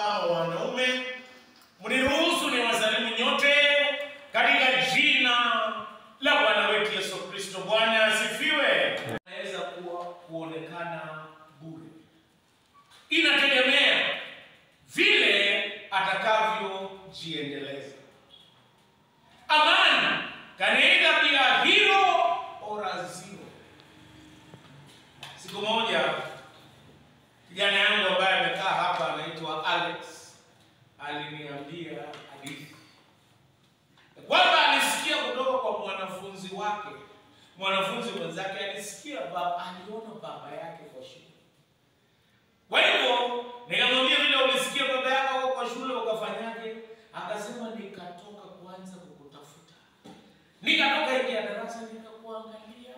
kama wanaume. Mniruhusu ni wasalimu nyote katika jina la Bwana wetu Yesu Kristo. Bwana asifiwe. Naweza kuwa kuonekana bure, inategemea vile atakavyojiendeleza. Amani can either be a hero or a zero. Siku moja kijana yangu ambaye amekaa hapa anaitwa Alex aliniambia hadithi kwamba alisikia kutoka kwa mwanafunzi wake, mwanafunzi mwenzake alisikia baba, aliona baba yake kwa shule. Kwa hivyo nikamwambia, vile ulisikia baba yako kwa shule ukafanyaje? Akasema, nikatoka kwanza kukutafuta, nikatoka nje ya darasa nikakuangalia,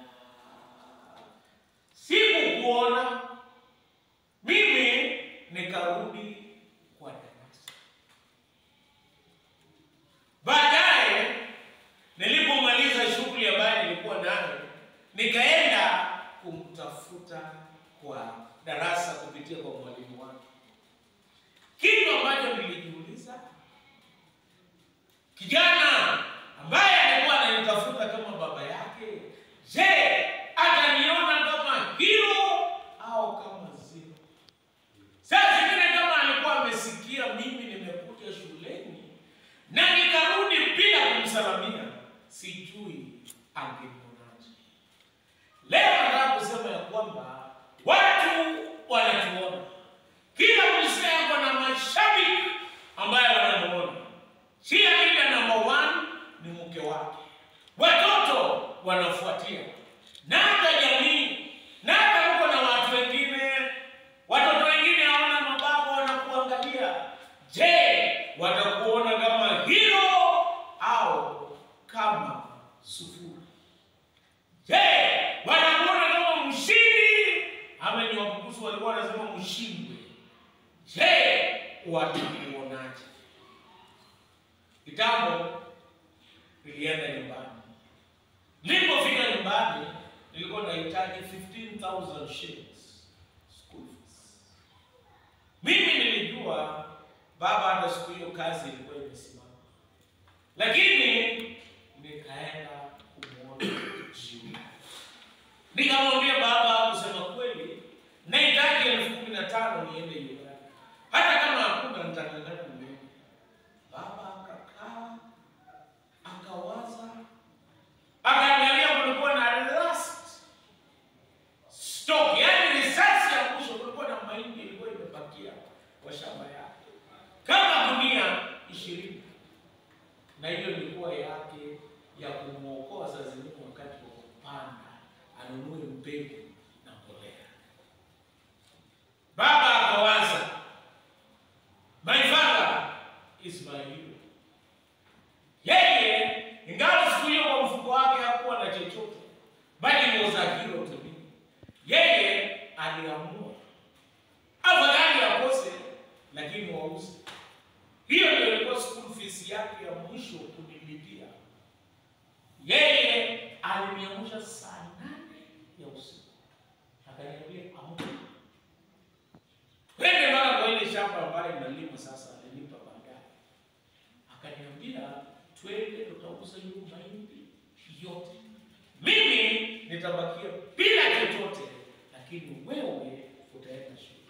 sikukuona mimi nikarudi kwa darasa. Baadaye nilipomaliza shughuli ambayo nilikuwa nayo, nikaenda kumtafuta kwa darasa kupitia kwa mwalimu wake. Kitu ambacho nilijiuliza, kijana ambaye alikuwa ananitafuta kama baba yake, je, ataniona kama hero au kama zero? Saa zingine kama alikuwa amesikia mimi nimekuja shuleni na nikarudi bila kumsalamia, sijui angemwonaje. Leo nataka kusema ya kwamba watu wanatuona, kila mzee ako na mashabiki ambaye wanamuona. Cheerleader number one ni mke wake, watoto wanafuatia, na hata jamii, na hata huko na watu wengine watoto wengine hawana mababu wanakuangalia. Je, watakuona kama hero au kama sufuri? Je, watakuona kama mshindi ama ni wapukusu walikuwa wanasema mshindwe? Je, watakuonaje? Kitambo nilienda nyumbani. Nilipofika nyumbani nilikuwa nahitaji 15,000 shillings school fees. Mimi nilijua baba hata siku hiyo kazi ilikuwa imesimama, lakini nikaenda kumwona jioni. Nikamwambia baba, kusema kweli, nahitaji elfu kumi na tano niende Uganda, hata kama hakuna nitakangana niende. Baba akakaa akawaza, akaangalia, kulikuwa na last stock, yani risasi ya mwisho. Kulikuwa na mahindi ilikuwa imebakia kwa shamba yake kama gunia ishirini, na hiyo ilikuwa yake ya kumwokoa saa zingine wakati wa kupanda, anunue mbegu na mbolea. Baba akawaza, my father is my hero. Yeye ingawa siku hiyo kwa mfuko wake hakuwa na chochote, bali was a hero to me. Yeye aliamua afadhali akose, lakini wauze. Hiyo ndio ilikuwa school fees yake ya mwisho kunilipia. Yeye aliniamsha saa nane ya usiku, akaniambia amka, twende mpaka kwa ile shamba ambayo inalima sasa. Alinipa baadaye, akaniambia twende, tutauza hiyo mahindi yote, mimi nitabakia bila chochote, lakini wewe utaenda shule.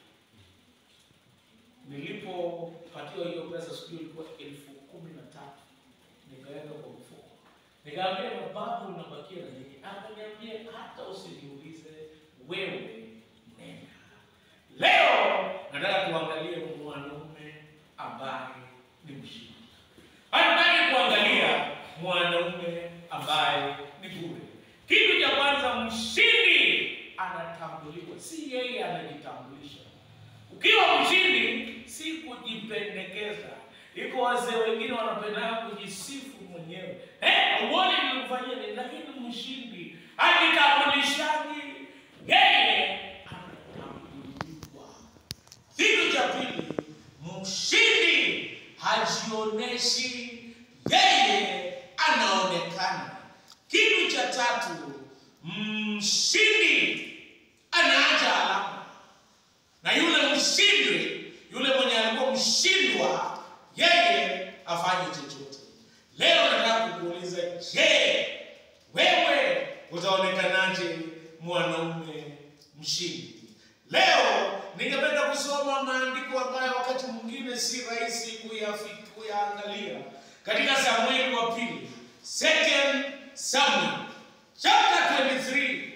Nilipopatiwa hiyo pesa siku hiyo ilikuwa elfu kumi na tatu nikaweka kwa mfuko, nikaambia babu, unabakia na nini? Akaniambia hata usiniulize, wewe nenda. Leo nataka tuangalie mwanaume ambaye ni mshindi. Hatutaki kuangalia mwanaume ambaye ni bure. Kitu cha kwanza, mshindi anatambuliwa, si yeye anajitambulisha. Ukiwa mshindi si kujipendekeza. Iko wazee wengine wanapenda kujisifu mwenyewe, eh, uone nilikufanyia nini, lakini mshindi ajitambulishaji, yeye anatambuliwa. Kitu cha pili, mshindi hajionyeshi, yeye anaonekana. Kitu cha tatu, mshindi anaacha alama, na yule mshindi, yule mwenye alikuwa mshindi kushindwa yeye afanye chochote. Leo nataka kukuuliza, je, wewe utaonekanaje mwanaume mshindi? Leo ningependa kusoma maandiko ambayo wakati mwingine si rahisi kuyafi- kuyaangalia katika Samueli wa pili, Second Samuel chapter 23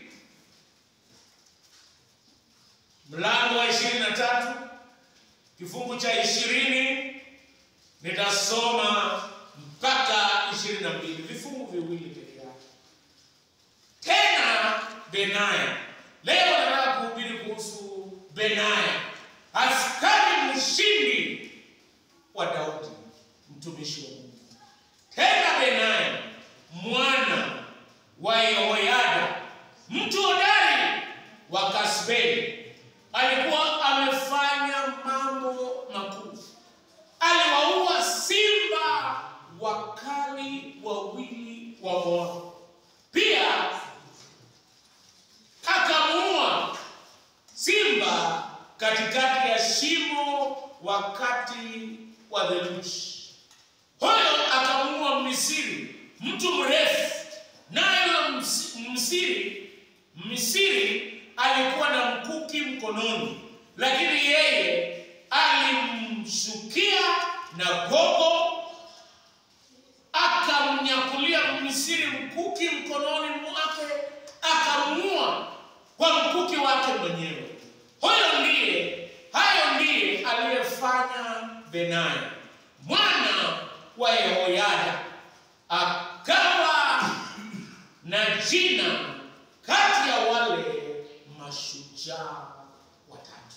mlango wa 23 kifungu cha ishirini nitasoma mpaka ishirini na mbili vifungu viwili peke yake. Tena Benaya, leo nataka kuhubiri kuhusu Benaya, askari mshindi wa Daudi, mtumishi wa Mungu. Tena Benaya mwana wa Yehoyada, mtu hodari wa Kasbeli, alikuwa amefanya mambo makuu. Aliwaua simba wakali wawili wa Moabu. Pia akamuua simba katikati ya shimo wakati wa theluji. Huyo akamuua Misiri, mtu mrefu, nayo Ms- Msiri Misiri alikuwa na mkuki mkononi, lakini yeye alimshukia na gogo, akamnyakulia Misiri mkuki mkononi mwake, akamuua kwa mkuki wake mwenyewe. Huyo ndiye, hayo ndiye aliyefanya Benaya mwana wa Yehoyada, akawa na jina kati ya wale mashujaa watatu.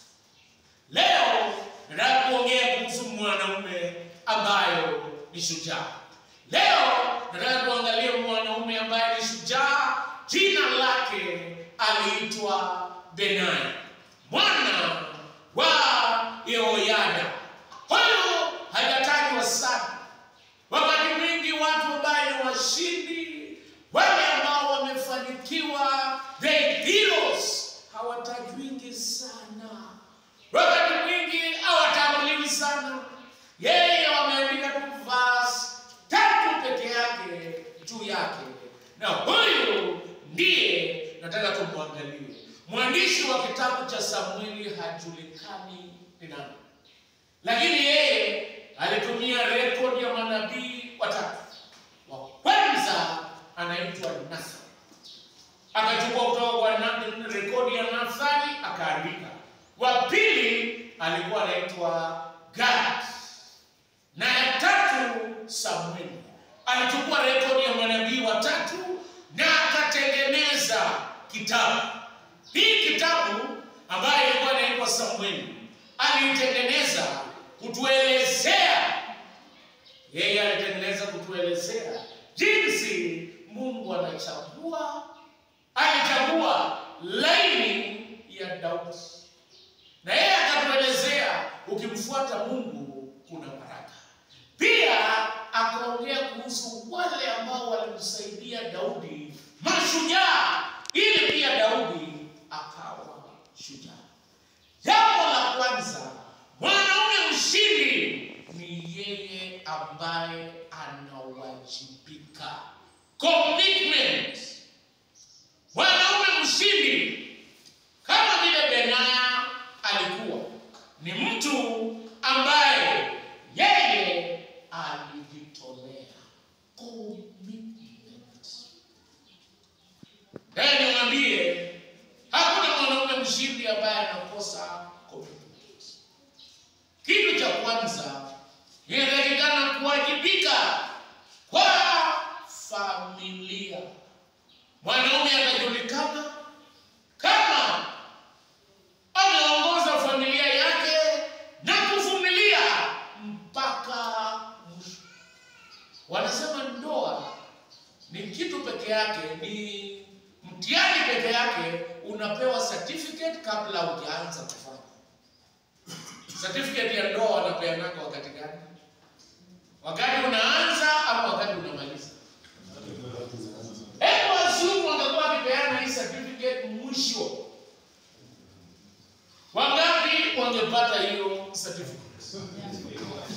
Leo nataka kuongea kuhusu mwanaume ambayo ni shujaa. Leo nataka kuangalia mwanaume ambaye ni shujaa, jina lake aliitwa Benaya mwana wa Yehoyada. Huyu hajatajwa sana Wakati mwingi watu ambaye ni washindi, wale ambao wamefanikiwa, the heroes, hawatajwingi sana. Wakati mwingi hawatambuliwi sana. Yeye wameandika tu verse tatu peke yake juu yake, na huyu ndiye nataka tumwangalie. Mwandishi wa kitabu cha Samueli hajulikani ni nani lakini yeye alitumia rekodi ya manabii watatu. Wa kwanza anaitwa Nathan, akachukua kutoka kwa na- rekodi ya Nathani akaandika. Wa pili alikuwa anaitwa Gad, na ya tatu Samueli. Alichukua rekodi ya manabii watatu na akatengeneza kitabu. Hii kitabu ambayo ilikuwa inaitwa Samueli aliitengeneza kutuelezea, yeye alitengeneza kutuelezea jinsi Mungu anachagua, alichagua laini ya Daudi, na yeye akatuelezea ukimfuata Mungu kuna baraka. Pia akaongea kuhusu wale ambao walimsaidia Daudi, mashujaa, ili pia Daudi akawa shujaa. Jambo la kwanza, mwanaume mshindi ni yeye ambaye anawajibika, commitment. Mwanaume mshindi kama vile Benaya alikuwa ni mtu ambaye yeye alijitolea, commitment. Naye niwaambie, hakuna mwanaume mshindi ambaye anakosa commitment. Kitu cha kwanza inatakikana kuwajibika kwa familia. Mwanaume atajulikana kama ameongoza familia yake na kuvumilia mpaka mwisho. Wanasema ndoa ni kitu peke yake, ni mtihani peke yake. Unapewa certificate kabla hujaanza kufanya. Certificate ya ndoa wanapeanaga wakati gani? Wakati unaanza ama wakati unamaliza? Hebu wazungu wangekuwa wakipeana hii certificate mwisho, wangapi wangepata hiyo certificate?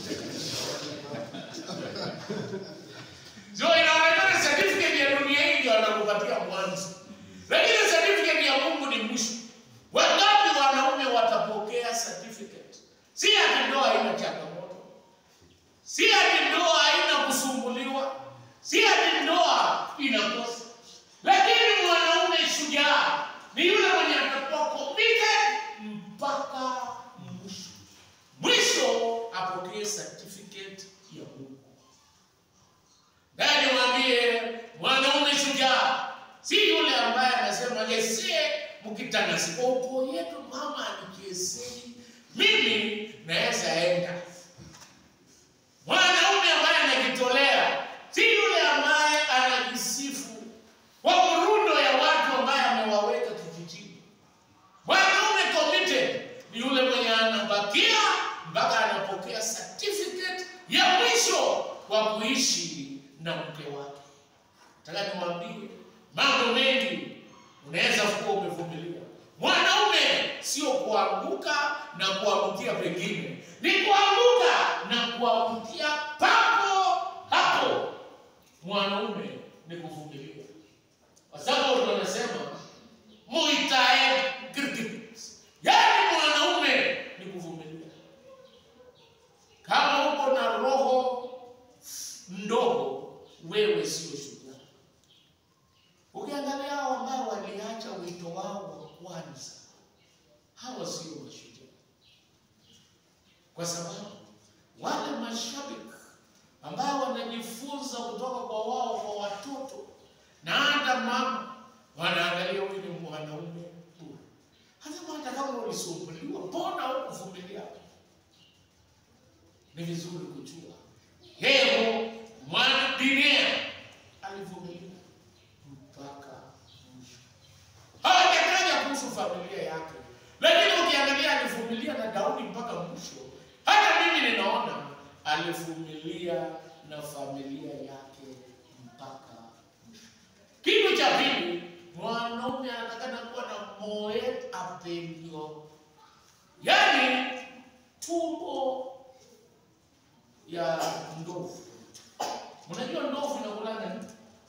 So inaonekana certificate ya dunia hii ndio anakupatia mwanzo, lakini certificate ya Mungu ni mwisho. Wangapi wanaume watapokea certificate? Si ati ndoa haina changamoto, si ati ndoa haina kusumbuliwa, si ati ndoa inakosa, lakini mwanaume shujaa ni yule mwenye atakuwa committed mpaka mwisho. Mwisho apokee certificate ya Mungu. Naye niwaambie mwanaume shujaa si yule ambaye anasema yesie mkitanasi kwa ukoo yetu mama anikiesei mimi naweza enda. Mwanaume ambaye anajitolea si yule ambaye anajisifu kwa murundo ya watu ambaye amewaweka kijijini. Mwanaume committed ni yule mwenye anabakia mpaka anapokea certificate ya mwisho wa kuishi na mke wake. Nataka niwaambie mambo mengi unaweza kuwa umevumilia. Mwanaume sio kuanguka na kuangukia pengine, ni kuanguka na kuangukia papo hapo. Mwanaume ni kuvumilia, kwa sababu tunasema muitae grievance, yaani mwanaume ni kuvumilia. Kama uko na roho ndogo, wewe sio shujaa. Ukiangalia hao ambao waliacha wito wao wa kwanza, hawa sio mashujaa, kwa sababu wale mashabiki ambao wanajifunza kutoka kwa wao kwa watoto na hata mama, wanaangalia huyu ni mwanaume bure. Hata hata kama ulisumbuliwa, mbona hukuvumilia? Ni vizuri kujua Yehu mwana Binia alivumilia mpaka mwisho. Hawajataja kuhusu familia yake, lakini ukiangalia alivumilia na Daudi mpaka mwisho. Hata mimi ninaona alivumilia na familia yake mpaka mwisho. Kitu cha pili, mwanaume anatakana kuwa na moet apelio, yaani tumbo ya ndovu. Unajua ndovu inakulanga nini?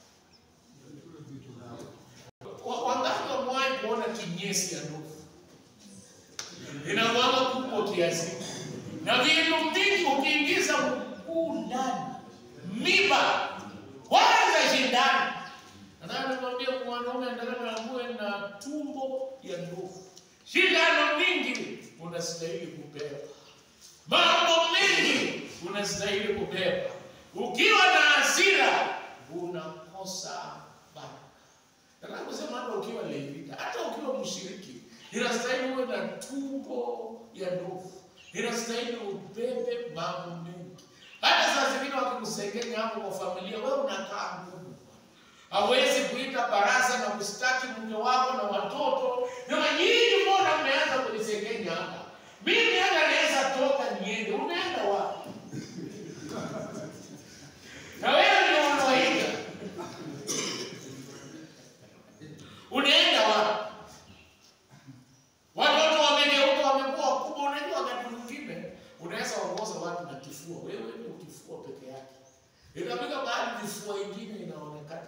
Wa- Wangapi wamewahi kuona kinyesi ya ndovu? Inakuanga kubwa kiasi na vitu vingi, ukiingiza mguu ndani, miba kwanza shindani. Nataka nikwambie mwanaume anataka ague na tumbo ya ndovu, shindano mingi unastahili kubeba mambo mengi unastahili kubeba. Ukiwa na hasira unakosa baraka. Nataka kusema hata ukiwa levita, hata ukiwa mshiriki, inastahili uwe na tumbo ya ndovu, inastahili ubebe mambo mengi. Hata saa zingine wakikusengenya hapo kwa familia, wewe unakaa ngumu hawezi kuita baraza na kustaki mke wako na watoto. Sema nyinyi, mbona mmeanza kunisengenya hapa? Mimi hata naweza toka niende. Unaenda wapi? Na wewe ndio unaoiga, unaenda wapi? Watoto wamegeuka, wamekuwa wakubwa. Unajua, wakati mwingine unaweza ongoza watu na kifua, wewe ndio kifua peke yake, ikafika bahali kifua ingine inaonekana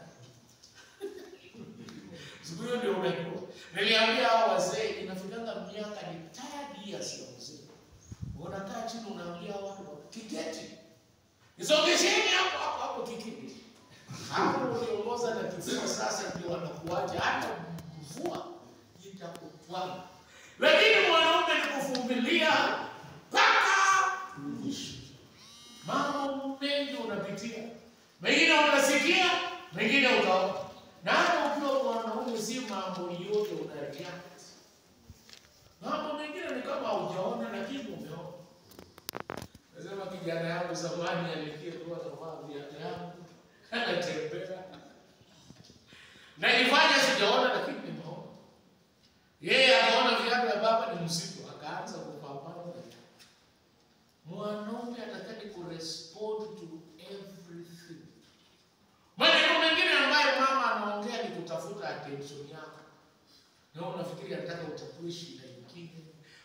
siku hiyo ndio unajua. Niliambia hao wazee, inafikanga miaka ni tired years ya mzee, unakaa chini unaambia watu kiketi, isongesheni hapo hapo hapo, kiketi hapo. Uliongoza na kifua, sasa ndio wanakuacha, hata mvua itakutwanga. Lakini mwanaume ni kuvumilia mpaka mwisho. Mambo mengi unapitia, mengine unasikia, mengine utaona na hata ukiwa mwanaume si mambo yote una react. Mambo mengine ni kama hujaona lakini umeona. Nasema kijana yangu zamani alikia tu anavaa viatu yangu anatembea. Najifanya sijaona lakini nimeona. Yeye akaona viatu ya baba ni mzito akaanza kupambana na viatu. Mwanaume atakani kurespond to everything. Maneno mengine ambayo mama anaongea ni kutafuta attention yako. Na unafikiri anataka utatue shida nyingine,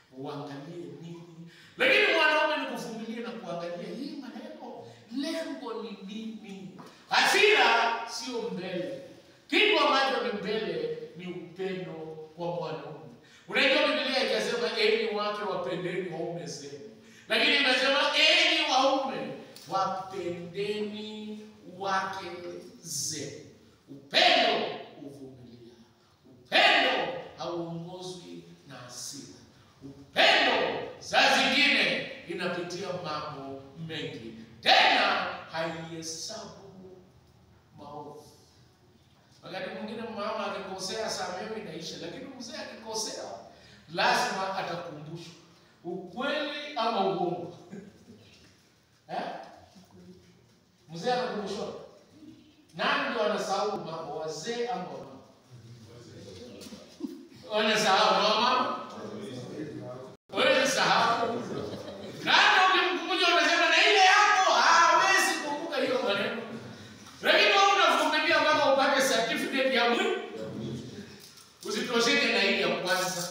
uangalie nini. Lakini mwanaume ni kuvumilia na kuangalia hii maneno, lengo ni nini? Hasira sio mbele, kitu ambacho ni mbele ni upendo kwa mwanaume. Unajua Biblia ikasema enyi wake wapendeni waume zenu, lakini imesema enyi waume wapendeni wake zenu. Upendo huvumilia, upendo hauongozwi na hasira. Upendo saa zingine inapitia mambo mengi, tena haihesabu maovu. Wakati mwingine mama akikosea, samehe inaisha, lakini mzee akikosea lazima atakumbushwa ukweli ama uongo eh? Mzee anakumbushwa. Nani ndio anasahau mambo, wazee ama wamama? Wanasahau na wamama wewe sahau. Na hata ukimkumbusha unasema na ile yako hawezi kumbuka hiyo maneno. Lakini wewe unavumilia mpaka upate certificate ya mwili. Usitosheke na ile ya kwanza.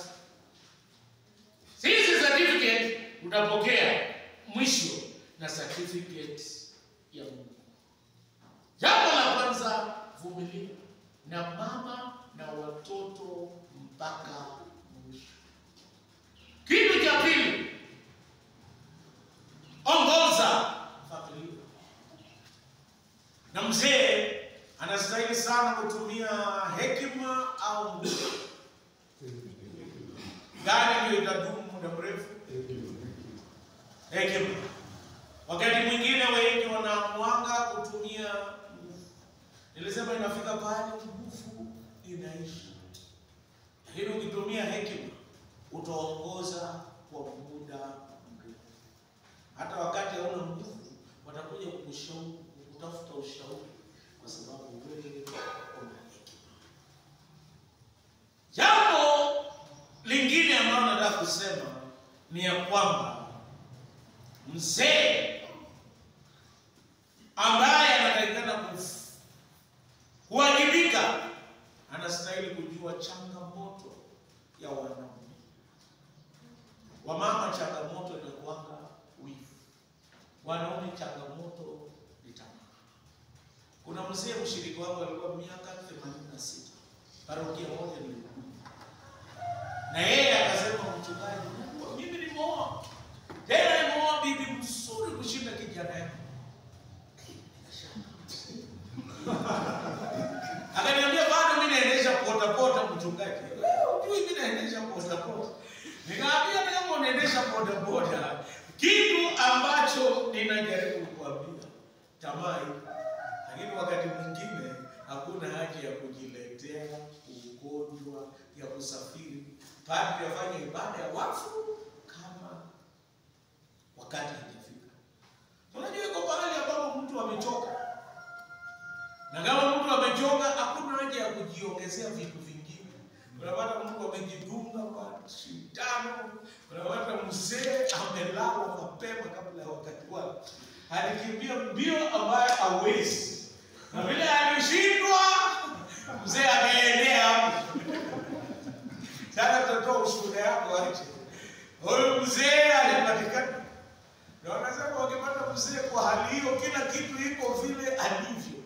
Sisi certificate utapokea mwisho na certificate ya Mungu. Jambo la kwanza, vumilia na mama na watoto mpaka mwisho. Kitu cha pili, ongoza familia. Na mzee anastahili sana kutumia hekima au nguvu. Gani ndio itadumu muda mrefu? Hekima. Wakati mwingine wengi wanaamwanga kutumia nguvu. Nilisema inafika pale nguvu inaisha, lakini ukitumia hekima utaongoza kwa muda mrefu. Hata wakati hauna nguvu, watakuja kukushauri, kutafuta ushauri, kwa sababu wewe una hekima. Jambo lingine ambalo nataka kusema ni ya kwamba mzee ambaye anatakikana kuf- kuwajibika anastahili kujua changamoto ya wanaume. Wamama changamoto inakuanga wivu, wanaume changamoto ni tamaa. Kuna mzee mshiriki wangu alikuwa miaka 86 parokia moja nilikuwa na yeye akasema, mchungaji, "Mungu, mimi nimeoa tena, nimeoa bibi mzuri kushinda kijana yangu. Akaniambia bado mimi naendesha pota pota, mchungaji. Wewe hujui mimi naendesha pota pota. Nikamwambia kama unaendesha boda boda, kitu ambacho ninajaribu kukuambia tamaa ipo. Lakini wakati mwingine hakuna haja ya kujiletea ugonjwa ya kusafiri. Padri afanye ibada ya wafu kama wakati haijafika. Unajua iko pahali ambapo mtu amechoka, na kama mtu amechoka, hakuna haja ya kujiongezea vitu vingine. Unapata mtu amejidunga kwa sindano, unapata mzee amelala mapema kabla ya wakati wake, alikimbia mbio ambayo hawezi, na vile alishindwa, mzee akaendea hapo. Sasa tutatoa ushuhuda yako aje. Huyu mzee alipatikana, na wanasema wakipata mzee kwa hali hiyo, kila kitu iko vile alivyo,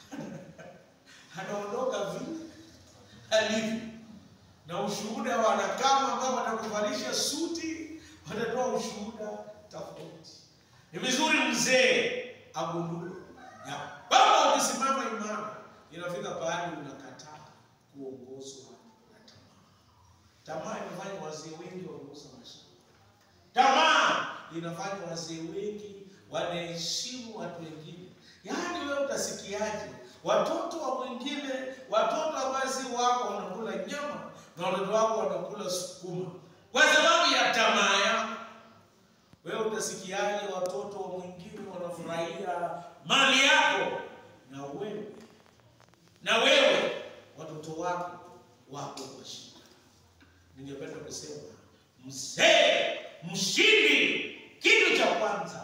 anaondoka vile alivyo na ushuhuda wa wanakama ambao watakuvalisha suti watatoa ushuhuda tofauti. Ni vizuri mzee agundue ya kwamba ukisimama imara, inafika pahali unakataa kuongozwa na tamaa. Tamaa inafanya wazee wengi wameuza mashamba. Tamaa inafanya wazee wengi wanaheshimu watu wengine. Yaani wewe utasikiaje watoto wa mwingine, watoto ambao si wako wanakula nyama na watoto wako wanakula sukuma kwa sababu ya tamaa yako. Wewe utasikiaje watoto wa mwingine wanafurahia mali yako na wewe na wewe watoto wako wako kwa shida? Ningependa kusema mzee mshindi, kitu cha kwanza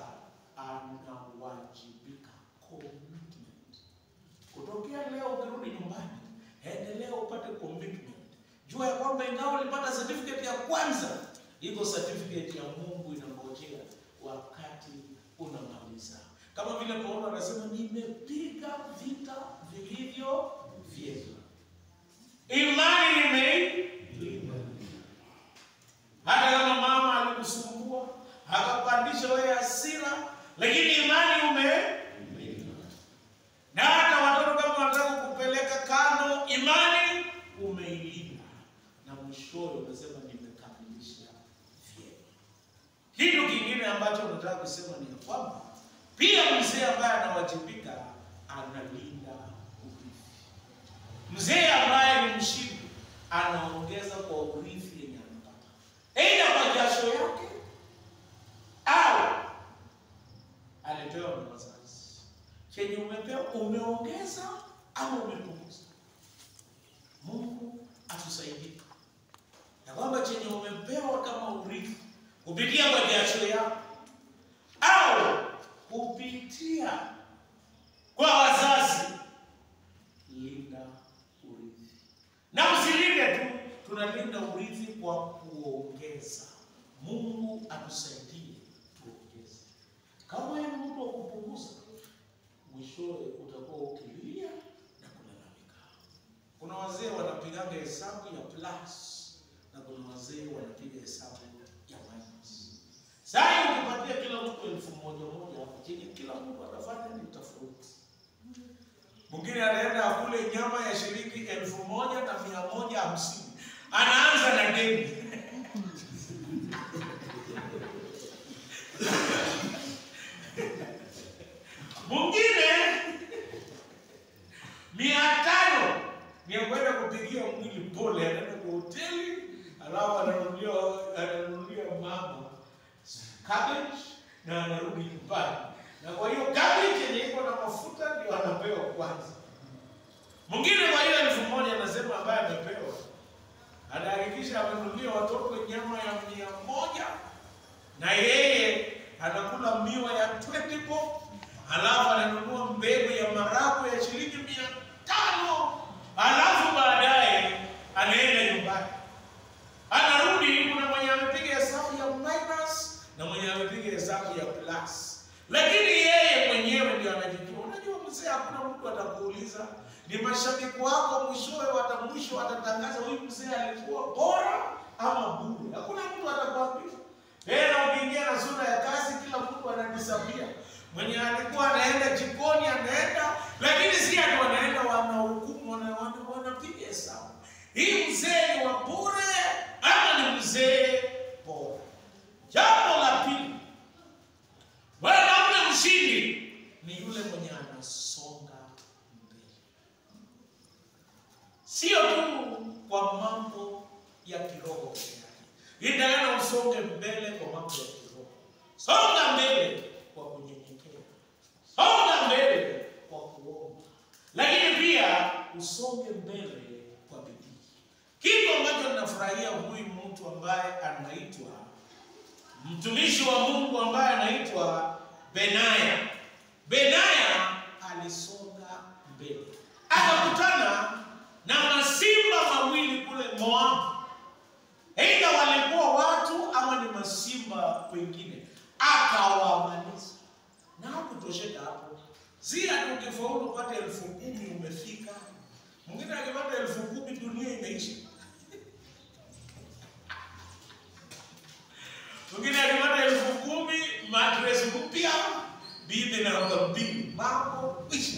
anawajibika, commitment. Kutokea leo ukirudi nyumbani, endelea upate commitment. Jua ya kwamba ingawa ulipata certificate ya kwanza, iko certificate ya Mungu inangojea wakati unamaliza. Kama vile Paulo anasema nimepiga vita vilivyo vyema, imani nimeilinda. Hata kama mama alikusumbua akapandisha wewe hasira, lakini imani umeilinda. Na hata watoto kama wanataka kupeleka kando, imani umeilinda, na mwishowe unasema nimekamilisha vyema. Kitu kingine ambacho nataka kusema ni ya kwamba pia mzee ambaye anawajibika analinda urithi. Mzee ambaye ni mshindi anaongeza kwa urithi yenye anapata, aidha kwa jasho yake au alipewa na wazazi. Chenye umepewa umeongeza au umepunguza. Mungu atusaidie ya kwamba chenye umepewa kama urithi kupitia kwa jasho yako au kupitia kwa wazazi, linda urithi. Na usilinde tu, tunalinda urithi kwa kuongeza. Mungu atusaidie tuongeze. Kama wewe ni mtu wa kupunguza, mwishowe utakuwa ukilia na kulalamika. Kuna wazee wanapigaga hesabu ya plus na kuna wazee wanapiga hesabu ya minus. Sasa ukipatia kila mtu elfu moja moja hapo chenye kila mtu atafanya ni tofauti. Mwingine anaenda akule nyama ya shilingi elfu moja na mia moja hamsini anaanza na deni mwingine mia tano ni ya kwenda kupigia mwili pole, anaenda kwa hoteli alafu ananunulia ananunulia mama cabbage na anarudi nyumbani, na kwa hiyo cabbage yenye iko na mafuta ndio anapewa kwanza. Mwingine kwa hiyo elfu moja anasema ambaye amepewa anahakikisha amenunulia watoto nyama ya mia moja na yeye anakula miwa ya 20 bob, halafu ananunua mbegu ya maragwe ya shilingi mia tano halafu baadaye anaenda nyumbani, anarudi. Kuna mwenye amepiga hesabu ya minus na mwenye amepiga hesabu ya plus, lakini yeye mwenyewe ndio anajijua. Unajua mzee, hakuna mtu atakuuliza, ni mashabiki wako mwishowe wata mwisho watatangaza huyu mzee alikuwa bora ama bure. Hakuna mtu atakwambia. Tena ukiingia na sura ya kazi, kila mtu anajisabia. Mwenye alikuwa anaenda jikoni anaenda, lakini si ati wanaenda wanahukumu, wana- wana- wanapiga hesabu. Hii mzee ni wa bure ama ni mzee bora? Jambo la pili, mwanamume mshindi ni yule mwenye anasonga mbele, sio tu kwa mambo ya kiroho peke yake. Inatakana usonge mbele kwa mambo ya kiroho. Songa mbele kwa kunyenyekea, songa mbele kwa kuomba, lakini pia usonge mbele kwa bidii. Kitu ambacho ninafurahia huyu mtu ambaye anaitwa mtumishi wa Mungu ambaye anaitwa Benaya. Benaya alisonga mbele, akakutana na masimba mawili kule Moabu. Aidha walikuwa watu ama ni masimba wengine, akawamaliza na hakutosheka hapo. Si ati ukifaulu upate elfu kumi umefika. Mwingine akipata elfu kumi dunia imeisha. Mwingine akipata elfu kumi matres mpya, bibi na roga mbili, mambo isha.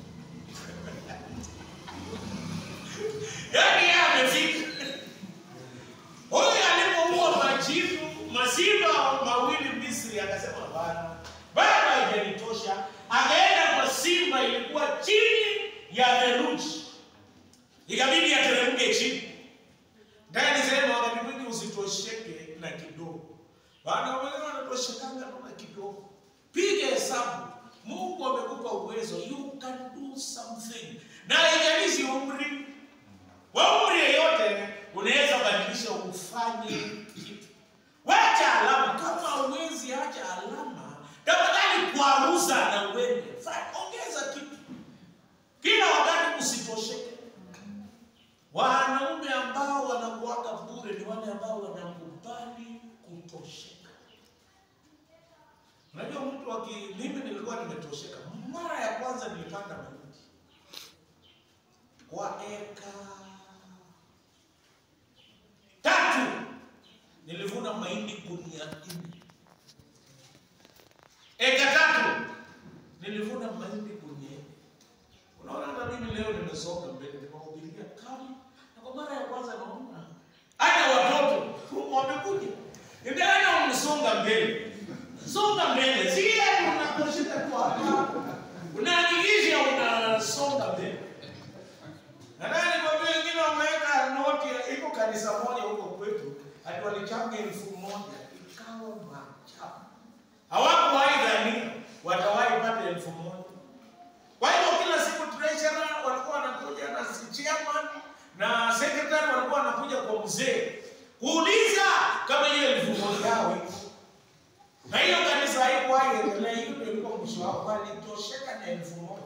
Yaani yeye amefika. Huyu alipoua majivu masimba mawili Misri, akasema bana, bado haijanitosha. Akaenda kwa simba ilikuwa chini ya theluji, ikabidi ateremke chini. Ndani sema wakati mwingi usitosheke na kidogo, bana wengine wanatoshekanga tu na kidogo. Piga hesabu, Mungu amekupa uwezo, you can do something, na haijalishi umri wa umri yeyote unaweza badilisha ufanye kitu. Wacha alama kama uwezi, acha alama. Tafadhali kwaruza na uende, Fa- ongeza kitu. Kila wakati usitosheke. Wanaume ambao wanakuaga bure ni wale ambao wanakubali Unajua mtu aki mimi nilikuwa nimetosheka. Mara ya kwanza nilipanda mahindi kwa eka tatu, nilivuna mahindi gunia nne. Eka tatu nilivuna mahindi gunia nne. Unaona, hata mimi leo nimesonga mbele, nimehubiria kama na kwa mara ya kwanza naona hata watoto wamekuja, ndio umesonga mbele songa mbele, si yeye unakoshika tu hapa, unahakikisha unasonga mbele. Nadhani kwa vile wengine wameweka noti, iko kanisa moja huko kwetu, ati walichanga elfu moja ikawa maajabu. Hawakuwahi dhania watawahi pata elfu moja. Kwa hivyo kila siku treasurer walikuwa wanakuja na chairman na secretary walikuwa wanakuja kwa mzee kuuliza kama hiyo elfu moja yao iko na hiyo kanisa haikuwahi endelea, hiyo ndio ilikuwa mwisho wao, walitosheka na elfu moja.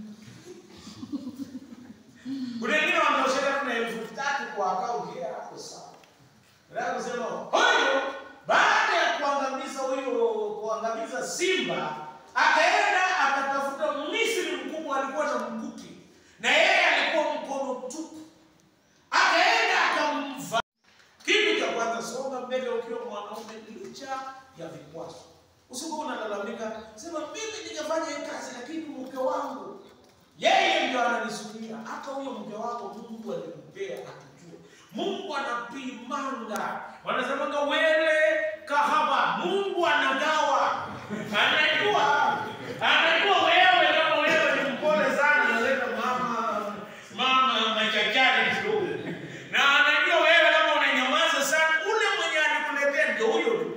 Kuna wengine wanatosheka na elfu tatu kwa akaunti yao, hapo sawa. Nataka kusema huyo, baada ya kuangamiza huyo, kuangamiza simba, akaenda akatafuta Misri mkubwa, alikuwa na mkuki na yeye alikuwa mkono tupu, akaenda akamva kitu cha kwanza, songa mbele ukiwa mwanaume, licha ya vikwazo. Usikuwa unalalamika sema, mimi ningefanya hii kazi, lakini mke wangu yeye ndio ananizuia. Hata huyo mke wako Mungu alimpea akijua. Mungu anapimanga, wanasemanga wele kahaba, Mungu anagawa, anajua anajua wewe kama wewe ni mpole sana, unaleta mama mama machachari kidogo, na anajua wewe kama unanyamaza sana, ule mwenye alikuletea ndio huyo tu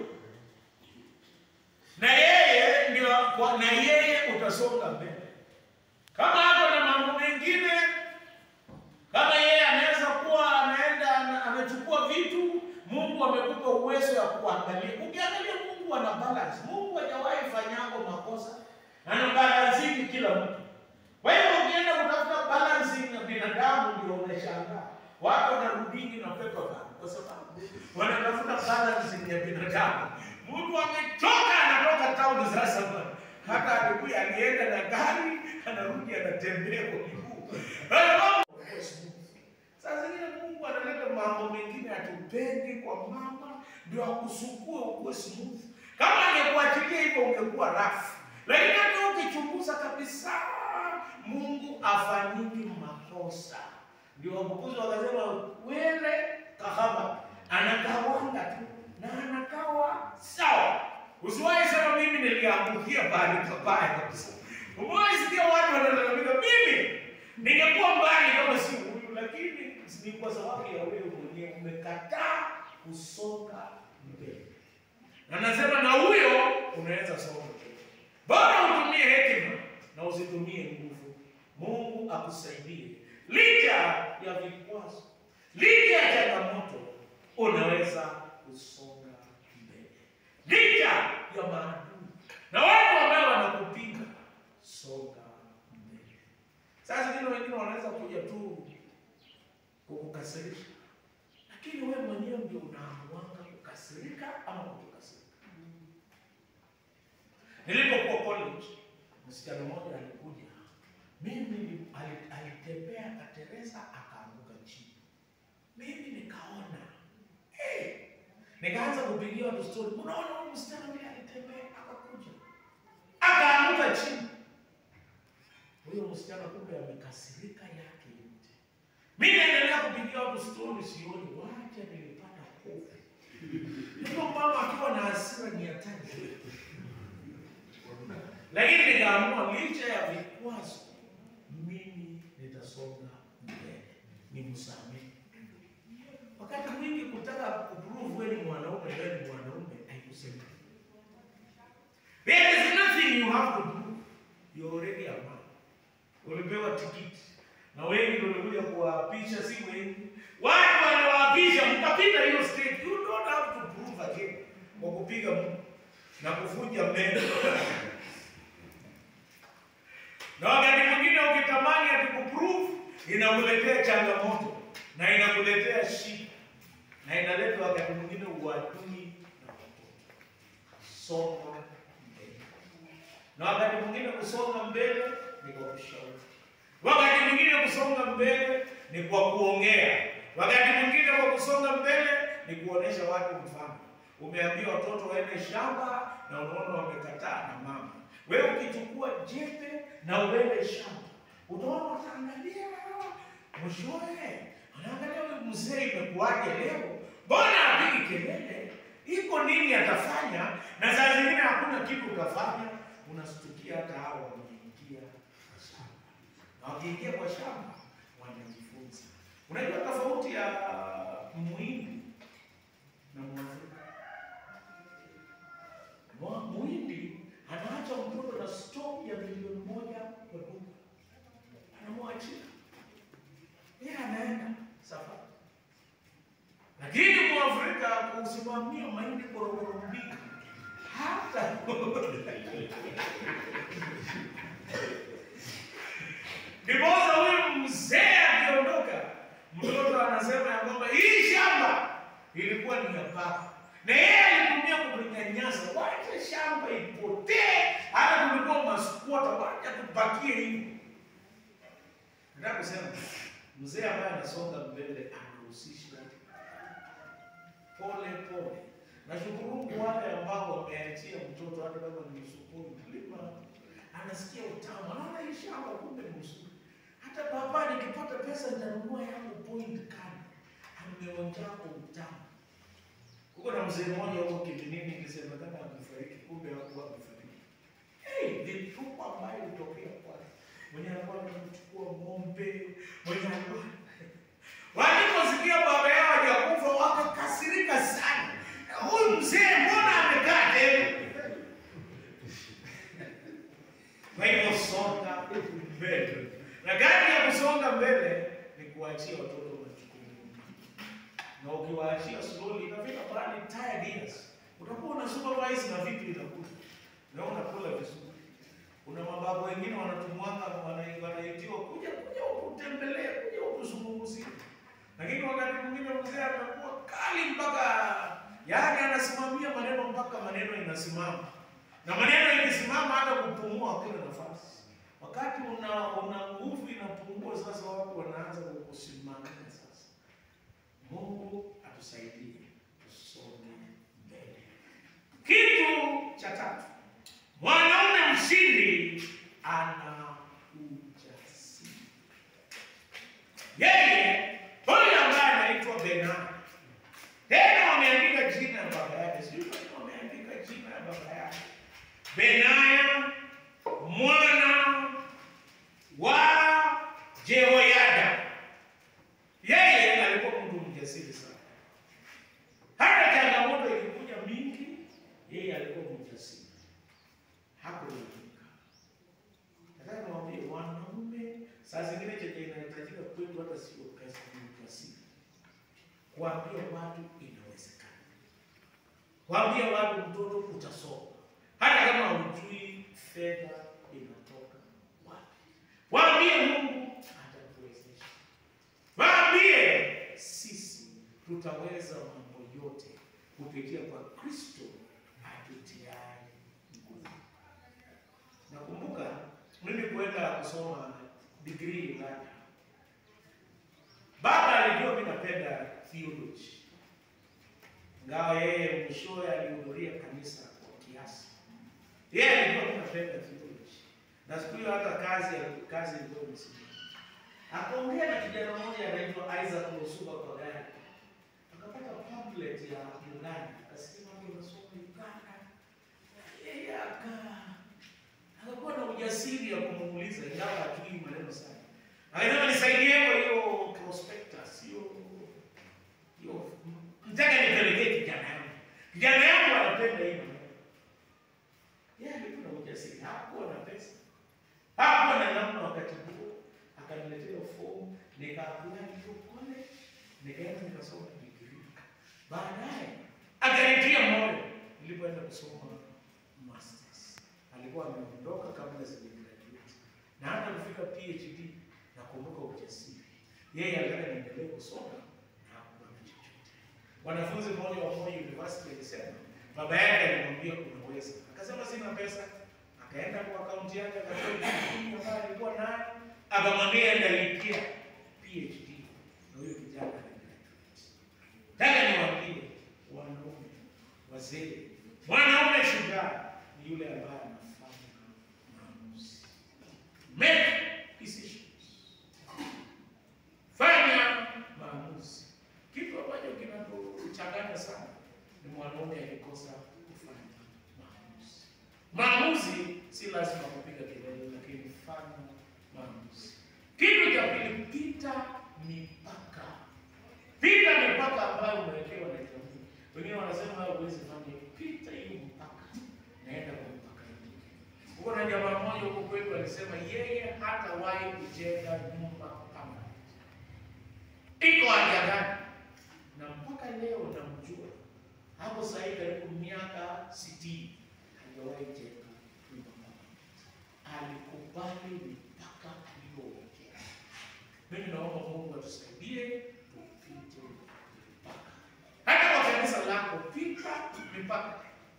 na yeye ndio kwa- na yeye utasonga mbele. Kama hapo na mambo mengine, kama yeye anaweza kuwa anaenda ana- anachukua vitu, Mungu amekupa uwezo ya kuangalia. Ukiangalia Mungu ana balance. Mungu hajawahi fanyango makosa, ana balancing kila mtu. Kwa hiyo ukienda kutafuta balancing ya binadamu, ndio unashangaa watu wanarudingi na pepa bag kwa sababu wanatafuta balancing ya binadamu. Mtu amechoka, anatoka town sasa bwana. hata alikuwa alienda na gari, anarudi anatembea kwa miguu. Hayo mambo yanakuwa smooth. Saa zingine Mungu analeta mambo mengine atupendi kwa mama, ndio akusukue ukuwe smooth. Kama angekuachilia hivyo ungekuwa rafu, lakini hata ukichunguza kabisa, Mungu afanyiki makosa. Ndio wabukuzi wakasema wele kahaba anagawanga tu na anagawa sawa. Usiwahi sema mimi niliangukia bahali pabaya kabisa. Umewahi sikia watu wanalalamika, mimi ningekuwa mbali kama si huyu, lakini ni kwa sababu ya wewe mwenyewe umekataa kusonga mbele. Na nasema na huyo unaweza songa mbele. Bora utumie hekima na usitumie nguvu. Mungu akusaidie. Licha ya vikwazo, licha ya changamoto, unaweza kusonga mbele. Licha ya maadui na watu ambao wanakupinga, songa mbele. Sasa zingine wengine wanaweza kuja tu kukukasirisha, lakini wewe mwenyewe ndio unaamuanga kukasirika ama kutokasirika. Nilipokuwa college, msichana mmoja alikuja, mimi ali- alitembea akatereza akaanguka chini, mimi nikaona hey, nikaanza kupigia watu story, unaona huyu msichana vile alitembea akakuja akaanguka chini. Huyo msichana kumbe amekasirika yake yote. Mimi naendelea kupigia watu story, sioni wacha, nilipata hofu. Ndio mama akiwa na hasira ni hatari lakini nikaamua licha ya vikwazo, mimi nitasonga mbele, nimsamehe. Wakati mwingi kutaka kuprove wewe ni mwanaume, wewe ni mwanaume, haikusaidia. There is nothing you have to do, you already a man. Ulipewa tikiti na wengi ndio walikuja kuwaapisha, si wengi. Watu waliwaapisha, mkapita hiyo stage. You don't have to prove again kwa kupiga Mungu na kuvunja meno na wakati mwingine ukitamani ati kuprove inakuletea changamoto na inakuletea shida na inaleta wakati mwingine uadui na watoto. Songa mbele. na wakati mwingine kusonga mbele ni kwa kushauri, wakati mwingine kusonga mbele ni kwa kuongea, wakati mwingine kwa kusonga mbele ni kuonesha watu mfano. Umeambia watoto waende shamba na unaona wamekataa na mama, wewe ukichukua jembe na uende shamba, utaona wataangalia mwishowe, anaangalia huyu mzee imekuwaje leo, mbona apigi kelele, iko nini atafanya? Na saa zingine hakuna kitu utafanya, unastukia hata hao wameingia kwa shamba, na wakiingia kwa shamba wanajifunza. Unajua tofauti ya Muhindi na Mwafrika. Mwa- Muhindi anaacha mtoto na stock ya milioni moja kwa duka, anamwachia yeye, anaenda safari. Lakini Mwafrika kusimamia mahindi korokoro mbili hata ndiposa huyu mzee akiondoka, mtoto anasema ya kwamba hii shamba ilikuwa ni ya baba, na yeye alitumia kutunyanyasa. Wacha shamba ipotee, hata tulikuwa maskwota, wacha tupakie hivi. Nataka kusema mzee ambaye anasonga mbele anahusisha pole pole. Nashukuru Mungu wale ambao wameachia mtoto hata kama ni msukuni mlima, anasikia utamu, anaona hii shamba kumbe ni mzuri. Hata baba, nikipata pesa nitanunua yangu point kani, ameonjako utamu. Kuko na mzee mmoja huko Kiminini ilisemekana amefariki, kumbe hakuwa amefariki. Hey, ni tupa ambayo ilitokea kwake, mwenye alikuwa anamchukua ng'ombe, mwenye alikuwa Waliposikia baba yao hajakufa wakakasirika sana. Huyu mzee mbona amekaa tena? Kwa hivyo songa mbele, na gani ya kusonga mbele ni kuachia watoto majukumu, na ukiwaachia slowly inafika mahali tired years utakuwa una supervise na vitu inakuja na unakula vizuri. Kuna mababu wengine wanatumwanga wana- wanaitiwa kuja kuja ukutembelee kuja ukuzungumzie lakini wakati mwingine mzee anakuwa kali mpaka yaani anasimamia maneno mpaka maneno inasimama, na maneno ikisimama hata kupumua hakuna nafasi. Wakati una una nguvu inapungua, sasa watu wanaanza kukusimamia. Sasa Mungu atusaidie tusonge mbele. Kitu cha tatu, mwanaume mshindi ana ujasiri. Yeye huyu ambaye anaitwa Benaya, tena wameandika jina ya baba yake, sijui kwa nini wameandika jina ya baba yake, Benaya mwana wa Jehoyada. Yeye alikuwa mtu mjasiri sana, hata changamoto ilikuja mingi, yeye alikuwa mjasiri, hakulalamika. Nataka niwaambie wanaume, saa zingine chenye inahitajika kwetu hata sio pesa, ni ujasiri. Kuambia watu inawezekana, kuambia watu mtoto utasoma, hata kama hujui fedha inatoka wapi. Waambie Mungu atakuwezesha, waambie sisi tutaweza mambo yote kupitia kwa Kristo atutiaye nguvu. Nakumbuka mimi kwenda kusoma degree Ulaya. Baba alijua mimi napenda theology, ingawa yeye mwishowe alihudhuria kanisa kwa kiasi. Yeye alijua mimi napenda theology, na siku hiyo hata kazi kazi ilikuwa imesimama. Akaongea na kijana mmoja anaitwa Isaac Musuba kwa gari, akapata pamphlet ya Uganda, akasema mimi nasoma Uganda. Yeye aka akakuwa na ujasiri ya kumuuliza ingawa hatujui maneno sana. Akasema nisaidie kwa hiyo prospectus, hiyo hiyo mtaka nipelekee kijana yangu. Kijana yangu anapenda hii maneno. Yeye alikuwa na ujasiri, hakuwa na pesa. Hakuwa na namna wakati huo. Akaniletea fomu, nikaapply hiyo college, nikaenda nikasoma degree. Baadaye akanitia moyo nilipoenda kusoma masters alikuwa ameondoka kabla sijagraduate, na hata kufika PhD nakumbuka ujasiri. Yeye alitaka niendelee kusoma na hakuwa na chochote. Wanafunzi mmoja wa Moi University alisema baba yake alimwambia unaweza, akasema sina pesa, akaenda kwa akaunti yake akatoa shilingi ambayo alikuwa nayo, akamwambia ndalipia PhD na huyo kijana aligraduate. Nataka niwaambie wanaume, wazee, mwanaume shujaa ni yule ambaye anafanya maamuzi. Make decisions. Fanya maamuzi. Kitu ambacho kinatuchanganya sana ni mwanaume akikosa kufanya maamuzi. Maamuzi si lazima kupiga kelele, lakini fanya maamuzi. Kitu cha pili, pita mipaka. Pita mipaka ambayo umewekewa na jamii. Wengine wanasema huwezi fanya, pita hiyo mpaka, naenda kwa mpaka hiyo. Huko na jamaa mmoja huko kwetu alisema yeye hatawahi kujenga nyumba kama hiyo. iko haja gani? Na mpaka leo namjua hapo sasa hivi karibu miaka sitini hajawahi jenga nyumba kama hiyo. Alikubali mipaka aliyowekea. Mimi naomba Mungu atusaidie tupite mipaka. Hata kwa kanisa lako pita mipaka.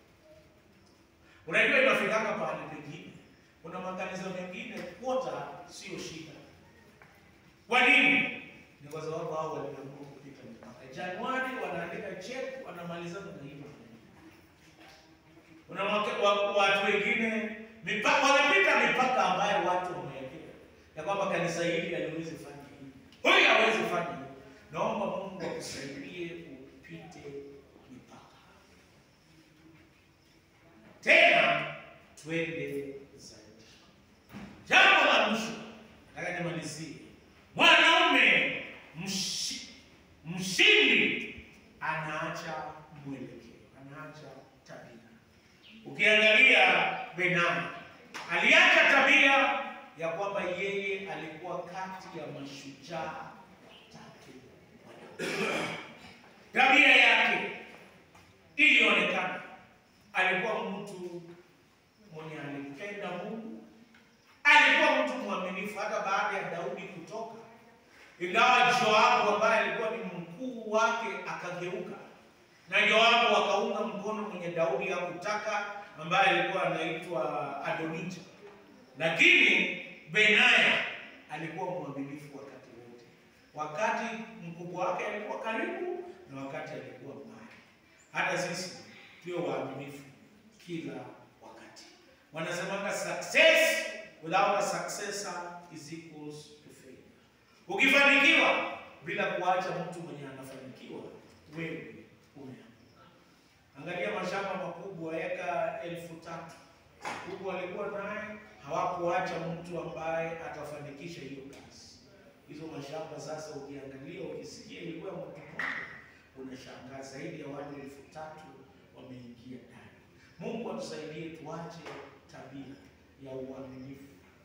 Unajua inafikanga pahali pengine, kuna makanisa mengine kwota sio shida. Kwa nini? Ni kwa sababu hao waliamua kupita mipaka. Januari wanaandika check, wanamaliza na hiyo. Kuna wake- wa- watu wengine mipaka wamepita mipaka ambayo watu wamewekea ya kwamba kanisa hili haliwezi fanya hivi, huyu hawezi fanya hivi. Naomba Mungu akusaidie upite mipaka. Tena twende zaidi. Jambo la mwisho nataka nimalizie, mwanaume mshi, mshindi anaacha mwelekeo, anaacha tabia. Ukiangalia Benani aliacha tabia ya kwamba yeye alikuwa kati ya mashujaa watatu wa Daudi. Tabia yake ilionekana alikuwa mtu mwenye alimpenda Mungu, alikuwa mtu mwaminifu hata baada ya Daudi kutoka. Ingawa Joabu ambaye alikuwa ni mkuu wake akageuka, na Joabu akaunga mkono mwenye Daudi hakutaka, ambaye alikuwa anaitwa Adonija, lakini Benaya alikuwa mwaminifu wakati wote, wakati mkubwa wake alikuwa karibu na wakati alikuwa mbali. Hata sisi tuwe waaminifu kila wakati. Wanasemanga success without a successor is equals to failure. Ukifanikiwa bila kuacha mtu mwenye anafanikiwa, wewe umeanguka. Angalia mashamba makubwa eka elfu tatu kubwa walikuwa naye, hawakuacha mtu ambaye atafanikisha hiyo kazi. Hizo mashamba sasa, ukiangalia ukisikia ilikuwa mtu mmoja, unashangaa zaidi ya watu elfu tatu wameingia ndani. Mungu atusaidie tuache tabia ya uaminifu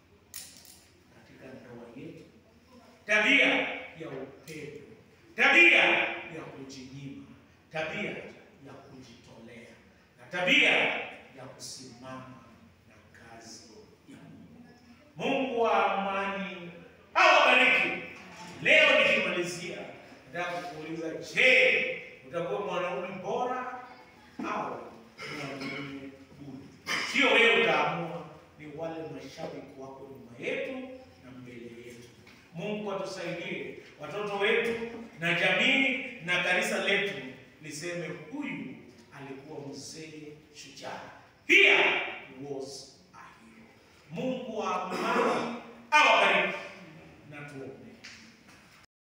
katika ndoa yetu, tabia ya upendo, tabia ya kujinyima, tabia ya kujitolea na tabia ya kusimama na kazi ya Mungu. Mungu wa amani awabariki. Leo nikimalizia, nataka kukuuliza, je, utakuwa mwanaume bora au mwanaume duni? Sio wewe utaamua, ni wale mashabiki wako nyuma yetu na mbele yetu. Mungu atusaidie watoto wetu na jamii na kanisa letu liseme, huyu alikuwa mzee shujaa, here was a hero. Mungu wa amani awabariki na tuombe.